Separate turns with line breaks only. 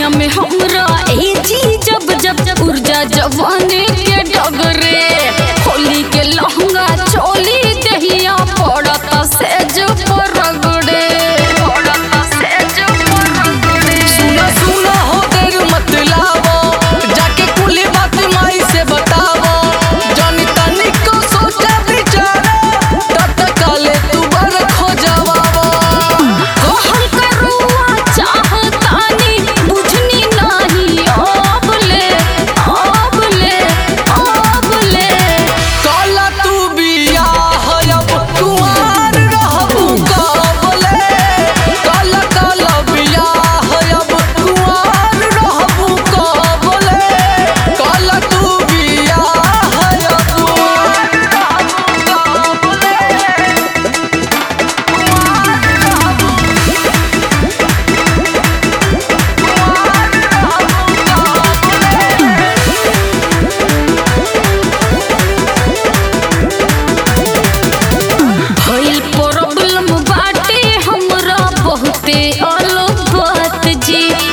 देहिया में हमरा ए जी जब जब ऊर्जा जवानी के डगरे होली के लहंगा चोली देहिया पड़ता सेज पर रगड़े पड़ता सेज पर रगड़े
सुना सुना हो देर मत लावो जाके कुली बात माई से बतावो जानी तनी को सोचा बिचारे तब तक काले तू बर खो जवावो
कहल करुआ चाहतानी बुझनी नाही अब ले अब ले अब ले
काला तू बिया हयब कुआर रहबू काबले काला काला बिया हयब कुआर रहबू काबले काला तू बिया हयब कुआर रहबू काबले
भइल प्रॉब्लम बाटे हमरा बहुते अलग बात जी